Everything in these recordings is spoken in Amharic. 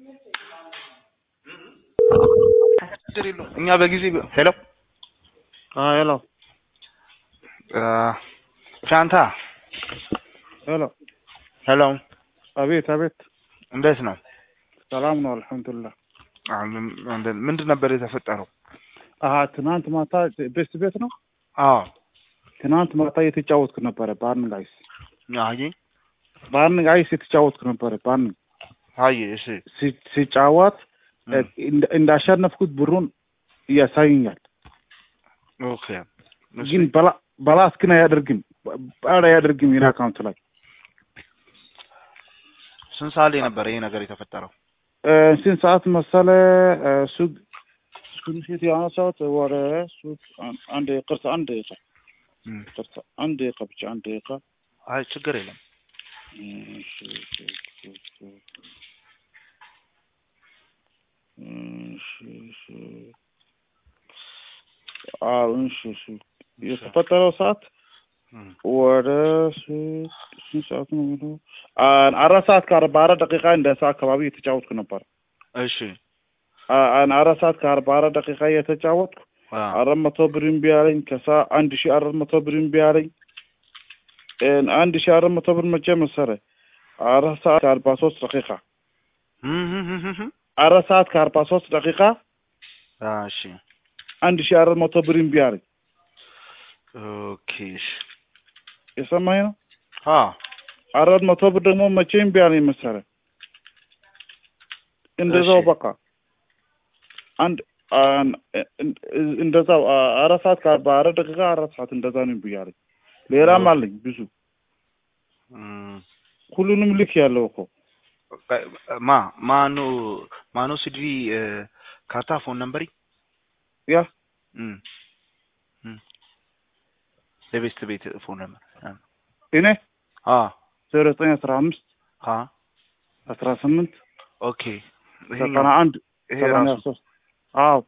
ችግር የለውም። እኛ በጊዜ ሄሎ ሄሎ ሻንታ ሄሎ ሄሎ፣ አቤት አቤት እንዴት ነው? ሰላም ነው አልሐምዱሊላህ ምንድን ነበር የተፈጠረው? አሀ ትናንት ማታ ቤስት ቤት ነው አዎ ትናንት ማታ የተጫወትኩ ነበረ ባርን ጋይስ አይ ባርን ጋይስ የተጫወትኩ ነበረ ባርን አይ እሺ ሲ- ሲጫወት እ፣ እንደ- እንዳሸነፍኩት ብሩን እያሳየኛል ኦኬ እሺ ግን በላ በላስ ግን አያደርግም ባድ አያደርግም ይሄን አካውንት ላይ ስንት ሰዓት ላይ ነበር ይሄ ነገር የተፈጠረው? እ፣ ስንት ሰዓት መሰለ እ፣ እሱ ስክሪንሾት ያነሳሁት ወደ እሱ አን- አንድ ቅርታ አንድ ደቂቃ እም፣ ቅርታ አንድ ደቂቃ ብቻ አንድ ደቂቃ አይ ችግር የለም። እሺ፣ እሺ፣ እሺ፣ እሺ። እሺ፣ እሺ። አዎ፣ እሺ፣ እሺ። የተፈጠረው ሰዓት እም፣ ወደ ስ- ስንት ሰዓት ነው የሚለው? አን- አራት ሰዓት ከአርባ አራት ደቂቃ እንደዛ አካባቢ የተጫወትኩ ነበር። እሺ አ- አን- አራት ሰዓት ከአርባ አራት ደቂቃ የተጫወትኩ አ አራት መቶ ብር እምቢ አለኝ። ከዛ አንድ ሺህ አራት መቶ ብር እምቢ አለኝ። እን አንድ ሺህ አራት መቶ ብር መቼ መሰለህ? አራት ሰዓት ከአርባ ሶስት ደቂቃ እም፣ እም፣ እም፣ እም። አራት ሰዓት ከአርባ ሶስት ደቂቃ አ እሺ አንድ ሺህ አራት መቶ ብር እምቢ አለኝ። ኦኬ እሺ የሰማኝ ነው። አ አራት መቶ ብር ደግሞ መቼ እምቢ አለኝ መሰለህ? እንደዛው እሺ። በቃ አንድ አን- እን- እንደዛው አ- አራት ሰዓት ከአርባ አራት ደቂቃ አራት ሰዓት እንደዛ ነው እምቢ አለኝ። ሌላም ኦ። አለኝ ብዙ እም፣ ሁሉንም ልክ ያለው እኮ ማ ማኑ ማኑ ሲድሪ ካርታ ፎን ነምበሪ ያ እም፣ እም። የቤስት ቤት ፎን ነምበር እኔ አ ዜሮ ዘጠኝ አስራ አምስት አ አስራ ስምንት ኦኬ ዘጠና ይሄኛው አንድ ይሄ ሰማንያ ራሱ ሶስት አዎ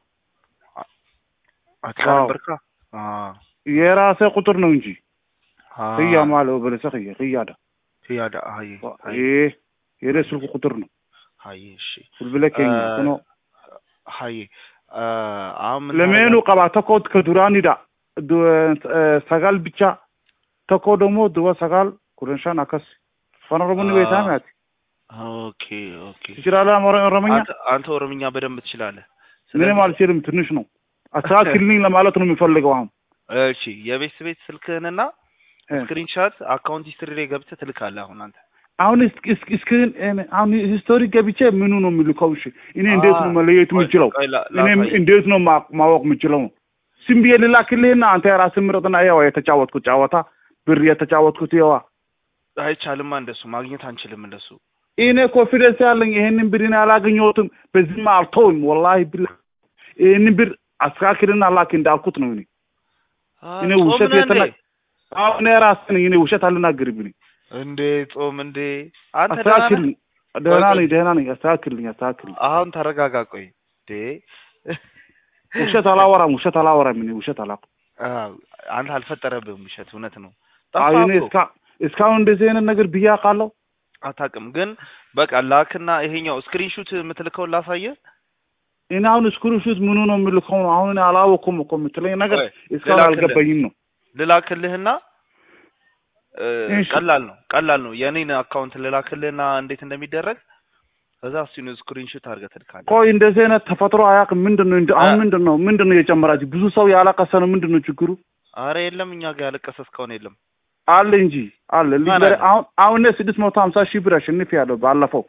አትላ አዎ። ነበርካ አ የራሴ ቁጥር ነው እንጂ አ ህያ ማለው በለሰ ህያ ህያዳ ያዳ አይ አይ ይሄ የኔ ስልክ ቁጥር ነው አይ እሺ ብልብለከኝ አ- ኩኖ አይ አሁን ምን ለሜኑ ታደርጋለህ? ቀባ ተኮ ከዱራኒዳ ሰጋል ብቻ ተኮ ደግሞ ድወ ሰጋል ኩረንሻን አከስ ፈነሮሙኒ አ- ቤታ ናት ኦኬ ኦኬ ትችላለህ አማርኛ ኦሮምኛ አንተ አንተ ኦሮምኛ በደንብ ትችላለህ። ምንም ስለዚህ- አልችልም ትንሽ ነው አስተካክልኝ ለማለት ነው የሚፈልገው አሁን እሺ የቤት ቤት ስልክህንና እ። ስክሪንሻት አካውንት ሂስትሪ ላይ ገብተህ ትልካለህ። አሁን አንተ አሁን እስክ እስክ እስክን እኔ አሁን ሂስቶሪ ገብቼ ምኑ ነው የሚልከው? እሺ እኔ እንዴት ነው መለየት ቆይ- የምችለው? ቆይ ላ- እኔ ላሳይህ። እንዴት ነው ማ- ማወቅ የምችለው? ዝም ብዬ ልላክልህና አንተ የራስህ ምረጥና ያው የተጫወትኩት ጨዋታ ብር የተጫወትኩት ያዋ አይቻልማ እንደሱ ማግኘት አንችልም እንደሱ። እኔ ኮንፊደንስ ያለኝ ይሄንን ብር እኔ አላገኘሁትም። በዚህማ አልተውም ወላሂ ብላ ይሄንን ብር አስተካክልና ላክ እንዳልኩት ነው። እኔ አ፣ እኔ ጾም ውሸት ነህ የተና እንዴ? አሁን እኔ ራስህ ነኝ። እኔ ውሸት አልናገርም። እኔ እንዴ ጾም እንዴ አንተ ደህና ነህ? አስተካክልኝ። ደህና ቆይ፣ ነኝ፣ ደህና ነኝ። አስተካክልኝ፣ አስተካክልኝ። አሁን ተረጋጋ። ቆይ እንዴ ውሸት አላወራም፣ ውሸት አላወራም። እኔ ውሸት አላውቅም። አ፣ አንተ አልፈጠረብህም ውሸት፣ እውነት ነው። አይ ጠፋህ እኔ እኮ እስካ እስካሁን እንደዚህ አይነት ነገር ብዬ አውቃለሁ? አታውቅም። ግን በቃ ላክና ይሄኛው ስክሪንሹት የምትልከውን ላሳየህ። እኔ አሁን ስክሪንሾት ምኑ ነው የምልከው ነው? አሁን እኔ አላወኩም እኮ የምትለኝ ነገር ቆይ፣ እስካሁን ልላክልህ። አልገባኝም ነው። ልላክልህና እ፣ እሺ። ቀላል ነው ቀላል ነው። የኔን አካውንት ልላክልህና እንዴት እንደሚደረግ ከዛ እሱን ስክሪንሾት አድርገህ ትልካለህ። ቆይ እንደዚህ አይነት ተፈጥሮ አያውቅም። ምንድን ነው እንደ- አሁን አ- ምንድን ነው ምንድን ነው የጨመራችሁ? ብዙ ሰው ያለቀሰ ነው። ምንድን ነው ችግሩ? አረ የለም እኛ ጋር ያለቀሰ እስካሁን የለም። አለ እንጂ አለ። ልጅ ማን በረ- አለ? አሁን አሁን እኔ ስድስት መቶ ሀምሳ ሺህ ብር አሸንፍ ያለው ባለፈው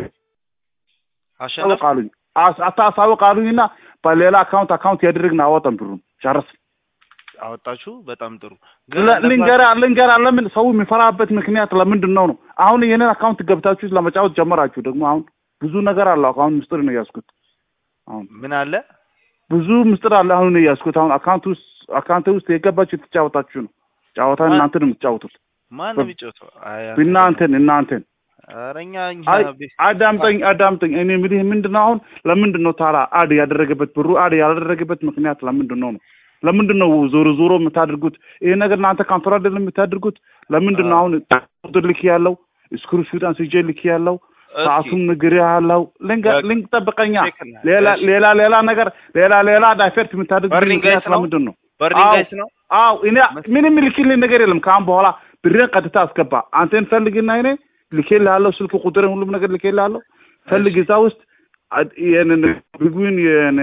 አሸነፍ አሳውቃሉኝ አስ- አታሳውቃሉኝና በሌላ አካውንት አካውንት ያደረግን አወጣን ብሩን ጨረስ አወጣችሁ። በጣም ጥሩ ል- ልንገራ ልንገራ ለምን ሰው የሚፈራበት ምክንያት ለምንድን ነው ነው? አሁን ይሄንን አካውንት ገብታችሁ ለመጫወት ጀመራችሁ። ደግሞ አሁን ብዙ ነገር አለ። አሁን ምስጢር ነው ያዝኩት። አሁን ምን አለ ብዙ ምስጢር አለ። አሁን ነው ያዝኩት። አሁን አካውንት ውስጥ አካውንት ውስጥ የገባችሁ የተጫወታችሁ ነው። ጨዋታ ማን- እናንተ ነው የምትጫወቱት። ማን ነው የሚጫወተው? አይ አንተ እናንተን እናንተን ኧረ እኛ እኛ አይ ቤት አዳምጠኝ አዳምጠኝ። እኔ የምልህ ምንድን ነው አሁን ለምንድን ነው ታዲያ አድ ያደረገበት ብሩ አድ ያላደረገበት ምክንያት ለምንድን ነው ነው? ለምንድን ነው ዞሮ ዞሮ የምታደርጉት ይሄ ነገር እናንተ ካንቶር አይደለም የምታደርጉት? ለምንድን ነው አሁን ቁጥር ልክ ያለው ስክሪንሾት አንስቼ ልክ ያለው እስኪ ሰዓቱም ንግር ያለው ልንገ በቃ ልንግ ጠብቀኛ ቼክ እና- ሌላ እሺ። ሌላ ሌላ ነገር ሌላ ሌላ ዳይቨርት የምታደርግ በርኒንግ ምክንያት ጋይስ ነው? ለምንድን ነው? በርኒንግ አዎ ጋይስ ነው አዎ እኔ መስ- ምንም ልክልኝ ነገር የለም። ከአሁን በኋላ ብሬን ቀጥታ አስገባ። አንተን ፈልግና እኔ ልኬልሃለሁ፣ ስልክ ቁጥርን ሁሉም ነገር ልኬልሃለሁ። ፈልግ እሺ እዛ ውስጥ አድ- ይሄንን ቢጉን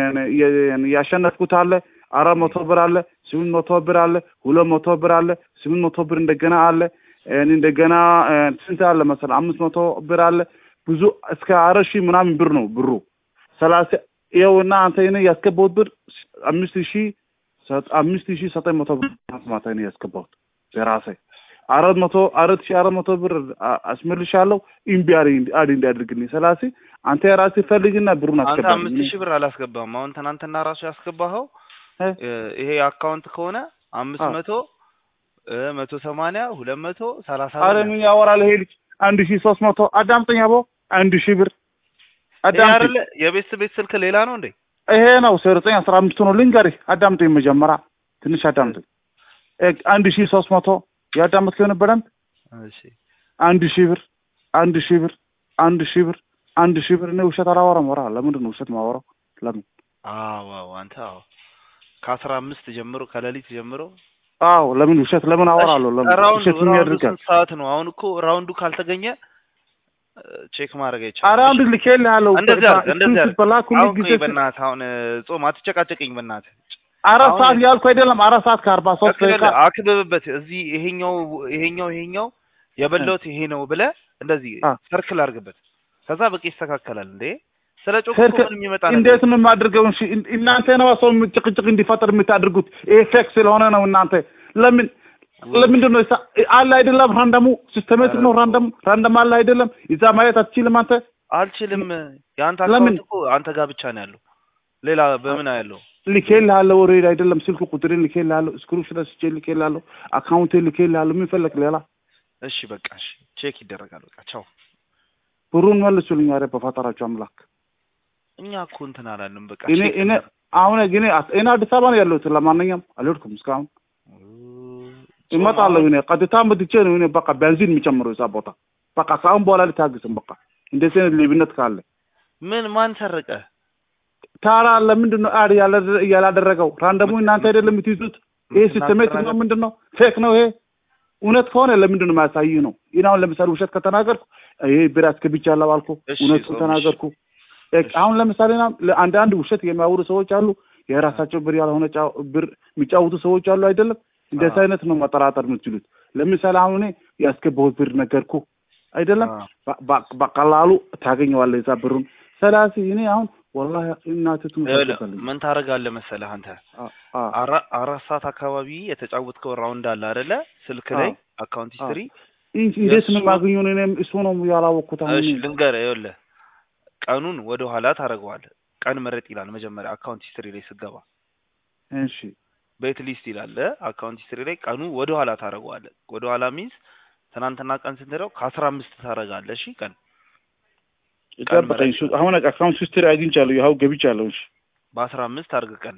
ያሸነፍኩት አለ አራት መቶ ብር አለ፣ ስምንት መቶ ብር አለ፣ ሁለት መቶ ብር አለ፣ ስምንት መቶ ብር እንደገና አለ እ እንደገና እ ስንት አለ መሰለህ? አምስት መቶ ብር አለ። ብዙ እስከ አራት ሺህ ምናምን ብር ነው ብሩ ሰላሳ ይኸውና አንተ እኔ ያስገባሁት ብር አምስት ሺህ ሰ- አምስት ሺህ ዘጠኝ መቶ ብር ማታ ነው ያስገባሁት በራሴ አራት መቶ አራት ሺህ አራት መቶ ብር አ- አስመልሻለሁ ኢምቢ አድ አድ እንዲያደርግልኝ ሰላሴ አንተ የራሴ ፈልግና ብሩን አንተ አስገባልኝ አምስት እኔ ሺህ ብር አላስገባም። አሁን ትናንትና ራሱ ያስገባኸው እ እ፣ ይሄ አካውንት ከሆነ አምስት አዎ መቶ እ፣ መቶ ሰማንያ ሁለት መቶ ሰላሳ አረ ብር ምን ነው ያወራል ይሄ ልጅ አንድ ሺህ ሶስት መቶ አዳምጠኝ አቦ አንድ ሺህ ብር ይሄ አዳምጠኝ አይደለ የቤት ቤት ስልክ ሌላ ነው እንዴ? ይሄ ነው ዘጠኝ አስራ አምስቱ ነው ልንገርህ አዳምጠኝ መጀመሪያ ትንሽ አዳምጠኝ እ አንድ ሺህ ሶስት መቶ ያዳመጥከው ነበር በደንብ እሺ አንድ ሺህ ብር አንድ ሺህ ብር አንድ ሺህ ብር አንድ ሺህ ብር እኔ ውሸት አላወራም ወራ ለምንድን ነው ውሸት ማወራው ለምን አዎ አዎ አንተ አዎ ከአስራ አምስት ጀምሮ ከሌሊት ጀምሮ አዎ ለምን ውሸት ለምን እሺ አወራለሁ ለምን ራውንዱ ውሸት ምን ራውንዱ ያደርጋል ስንት ሰዓት ነው? አሁን እኮ ራውንዱ ካልተገኘ እ፣ ቼክ ማድረግ አይቻልም። ኧረ እሺ አንድ ልኬልሃለሁ እንደዚህ አድርግ እንደዚህ አድርግ። በላኩልኝ አሁን ጊዜ ቆይ በእናትህ አሁን እ፣ ጾም አትጨቃጨቀኝ በእናትህ አራት አሁን ሰዓት ያልኩ አይደለም አራት ሰዓት ከአርባ ሶስት ደቂቃ አክብብ አክብብበት እዚህ ይሄኛው ይሄኛው ይሄኛው የበላሁት ይሄ ነው ብለህ እንደዚህ አ ሰርክል አድርግበት። ከዛ በቃ ይስተካከላል። እንዴ ስለ ጮክ እኮ ሰርክ ምንም የሚመጣ ነገር እንዴት የለም። ነው የማድርገው? እሺ እን- እናንተ ነው ሰው ጭቅጭቅ እንዲፈጠር የምታደርጉት። ይሄ ፌክ ስለሆነ ነው። እናንተ ለምን ለምንድን ነው እሳ- አለ አይደለም? ራንደሙ ሲስተሜቲክ ነው። ራንደም ራንደም አለ አይደለም? እዛ ማየት አትችልም አንተ። አልችልም። የአንተ ለምን አካውንት እኮ አንተ ጋር ብቻ ነው ያለው። ሌላ በምን ያለው? ልኬልሃለሁ፣ ኦልሬዲ አይደለም ስልክ ቁጥሬን ልኬልሃለሁ፣ ስክሪንሾት አስቼ ልኬልሃለሁ፣ አካውንቴን ልኬልሃለሁ። ምን ፈለክ ሌላ? እሺ በቃ እሺ፣ ቼክ ይደረጋል። በቃ ቻው። ብሩን መልሱልኝ። ኧረ በፈጠራችሁ አምላክ። እኛ እኮ እንትን አላለም። በቃ እኔ ቼክ እኔ እናድርግ። አሁን ግን እኔ አዲስ አበባ ነው ያለሁት። ለማንኛውም አልሄድኩም እስካሁን ጾም እመጣለሁ። አሁን እኔ ቀጥታ መጥቼ ነው እኔ በቃ ቤንዚን የሚጨምረው እዛ ቦታ። በቃ ከአሁን በኋላ ልታግስም። በቃ እንደዚህ አይነት ሌብነት ካለ ምን ማን ሰረቀ? ታራ ለምንድን ነው አድ ያላደ- ያላደረገው? ራንደሙ እናንተ አይደለም የምትይዙት? ይሄ ሲስተሜቲክ ነው ምንድን ነው? ፌክ ነው ይሄ? እውነት ከሆነ ለምንድን ነው የማያሳይህ ነው? ይህን አሁን ለምሳሌ ውሸት ከተናገርኩ ይሄ ብር አስገብቻለሁ አልኩ፣ እሺ እውነቱን ጾም እሺ ተናገርኩ። እ- አሁን ለምሳሌ ና- አንዳንድ ውሸት የሚያወሩ ሰዎች አሉ። የራሳቸው ብር ያልሆነ ጫው- ብር የሚጫወቱ ሰዎች አሉ አይደለም? እንደዚህ አዎ አይነት ነው መጠራጠር የምትችሉት። ለምሳሌ አሁን እኔ ያስገባሁት ብር ነገርኩ አይደለም? አዎ በ- በ- በቀላሉ ታገኘዋለህ የዛ ብሩን። ስለዚህ እኔ አሁን ወላሂ እናቴ ትሙት ይኸውልህ አልገባልኝ። ምን ታደርጋለህ መሰለህ አንተ አራ- አራት ሰዓት አካባቢ የተጫወትከው ራውንድ አለ አይደለ? ስልክ ላይ አካውንት ሂስትሪ እንዴት ነው የእሱ- የማገኘው? እኔም እሱ ነው ያላወቅኩት። አሁን እሺ ልንገርህ፣ ይኸውልህ ቀኑን ወደ ኋላ ታደርገዋለህ። ቀን ምረጥ ይላል መጀመሪያ አካውንት ሂስትሪ ላይ ስገባ እሺ ቤት ሊስት ይላል አካውንት ሂስትሪ ላይ ቀኑ ወደ ኋላ ታደርገዋለህ። ወደ ኋላ ሚንስ ትናንትና ቀን ስንት ነው? ከአስራ አምስት ታደርጋለህ። እሺ ቀን ጠብቀኝ። እሱ አሁን አካውንት ሂስትሪ አግኝቻለሁ፣ ይኸው ገብቻለሁ። እሺ በአስራ አምስት አድርግ ቀን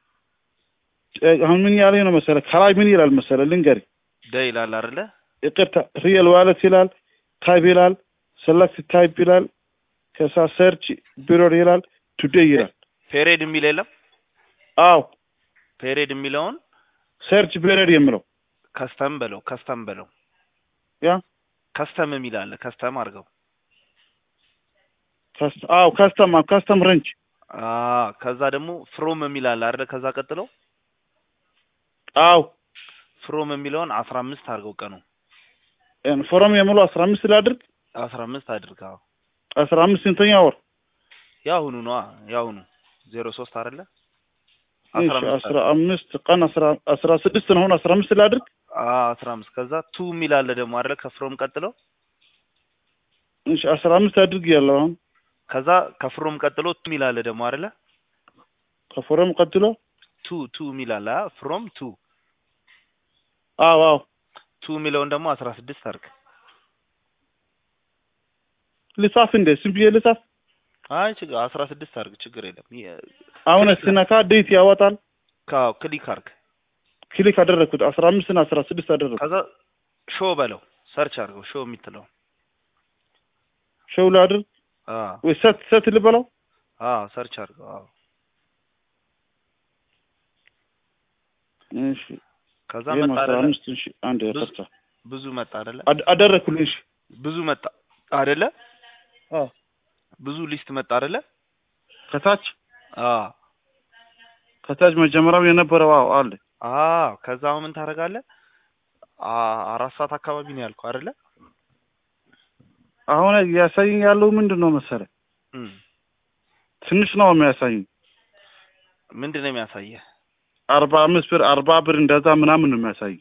እ- አሁን ምን ያለኝ ነው መሰለህ? ከላይ ምን ይላል መሰለህ? ልንገርህ። ደ ይላል አይደለ? ይቅርታ ሪየል ዋለት ይላል፣ ታይፕ ይላል፣ ሰለክት ታይፕ ይላል፣ ከዛ ሰርች ቢሮር ይላል፣ ቱዴይ ይላል። ፔሬድ የሚል የለም። አዎ ፔሬድ የሚለውን ሰርች ቢሮር የምለው ከስተም በለው ከስተም በለው ያ ከስተም የሚል አለ። ከስተም አድርገው። ከስ- አዎ ካስተም ካስተም ረንች አ ከዛ ደግሞ ፍሮም የሚል አለ አይደለ? ከዛ ቀጥሎ አዎ ፍሮም የሚለውን አስራ አምስት አድርገው ቀኑ ፎረም የምለው አስራ አምስት ላድርግ። አስራ አምስት አድርገው። አስራ አምስት ስንተኛ ወር? ያሁኑ ነዋ ያሁኑ ዜሮ ሶስት አይደለ? እሺ አስራ አምስት አስራ አምስት ቀን አስራ አስራ ስድስት ነው። አሁን አስራ አምስት ላድርግ። አ አስራ አምስት ከዛ ቱ የሚል አለ ደግሞ አይደለ? ከፍሮም ቀጥሎ እሺ አስራ አምስት አድርግ ያለው አሁን ከዛ ከፍሮም ቀጥሎ ቱ የሚል አለ ደግሞ አይደለ? ከፎረም ቀጥሎ ቱ ቱ የሚል አለ አ ፍሮም ቱ አዎ አዎ ቱ የሚለውን ደግሞ አስራ ስድስት አድርግ። ልጻፍ እንደ ዝም ብዬ ልጻፍ። አይ ችግር አስራ ስድስት አድርግ ችግር የለም። የ- አሁን ክሊክ ስነካ ዴት ያወጣል። ካው ክሊክ አድርግ። ክሊክ አደረግኩት። አስራ አምስት እና አስራ ስድስት አደረግኩት። ከዛ ሾ በለው ሰርች አድርገው ሾ የምትለው ሸው ላድርግ አ ወይ ሰት ሰት ልበለው አ ሰርች አድርገው አዎ እሺ ከዛ ይሄ መጣ አስራ አይደለ አምስት ሺህ አንድ ብዙ- ያፈርታ ብዙ መጣ አይደለ አደረግኩልኝ እሺ ብዙ መጣ አይደለ አዎ ብዙ ሊስት መጣ አይደለ ከታች አ ከታች መጀመሪያው የነበረው አዎ አለ አ ከዛ አሁን ምን ታደርጋለህ አ አራት ሰዓት አካባቢ ነው ያልኩህ አይደለ አሁን እያሳየኝ ያለው ምንድን ነው መሰለህ እም ትንሽ ነው የሚያሳየኝ ምንድን ነው የሚያሳየህ አርባ አምስት ብር አርባ ብር እንደዛ ምናምን ነው የሚያሳየኝ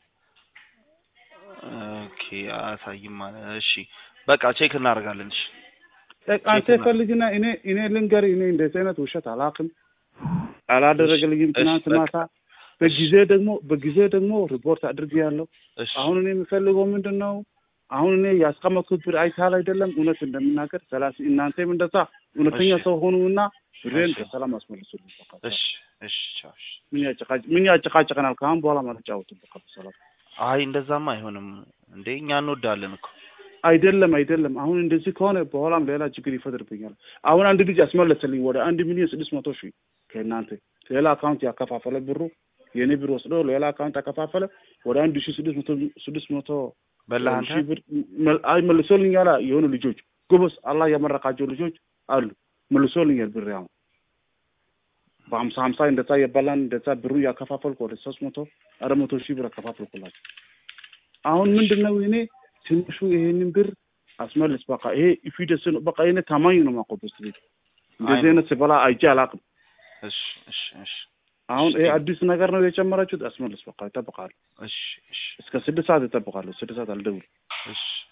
ኦኬ አያሳይም ማለት እሺ በቃ ቼክ እናደርጋለን እሺ አንተ ቼክ ፈልግና እኔ እኔ ልንገር እኔ እንደዚህ አይነት ውሸት አላውቅም አላደረገልኝም እሺ፣ ትናንት በቃ። ማታ በጊዜ ደግሞ በጊዜ ደግሞ ሪፖርት አድርጌ ያለው እሺ አሁን እኔ የምፈልገው ምንድን ነው አሁን እኔ ያስቀመጥኩት ብር አይታል አይደለም እውነት እንደምናገር ሰላሳ እናንተም እንደዛ እውነተኛ እሺ። ሰው ሆኑና ብሬን እሺ። በሰላም አስመልሱልኝ በቃ። እሺ እሺ ቻው እሺ ምን ያጨቃጭ ምን ያጨቃጨቀናል ከአሁን በኋላ ማልጫወትም በቃ በሰላም አይ እንደዛማ አይሆንም እንዴ እኛ እንወዳለን እኮ አይደለም አይደለም አሁን እንደዚህ ከሆነ በኋላም ሌላ ችግር ይፈጥርብኛል አሁን አንድ ልጅ ያስመለሰልኝ ወደ አንድ ሚሊዮን ስድስት መቶ ሺህ ከእናንተ ሌላ አካውንት ያከፋፈለ ብሩ የእኔ ብር ወስዶ ሌላ አካውንት ያከፋፈለ ወደ አንድ ሺህ ስድስት መቶ ስድስት መቶ በላህ ሺህ አንተ ብር መል- አይ መልሶልኛል የሆኑ ልጆች ጎበዝ አላህ ያመረቃቸው ልጆች አሉ መልሶልኛል ብር አሁን በሀምሳ ሀምሳ እንደዛ የበላን እንደዛ ብሩ ያከፋፈልኩ ወደ ሶስት መቶ አራት መቶ ሺህ ብር አከፋፈልኩላቸው አሁን ምንድን ነው እኔ ትንሹ ይሄንን ብር አስመልስ በቃ ይሄ ፊደስ ነው በቃ እኔ ታማኝ ነው ማቆበስ ቤት እንደዚህ አይነት ስበላ አይቼ አላውቅም እሺ እሺ እሺ አሁን እሺ። ይሄ አዲስ ነገር ነው የጨመራችሁት አስመልስ በቃ ይጠብቃሉ እሺ እሺ እስከ ስድስት ሰዓት ይጠብቃሉ ስድስት ሰዓት አልደውል እሺ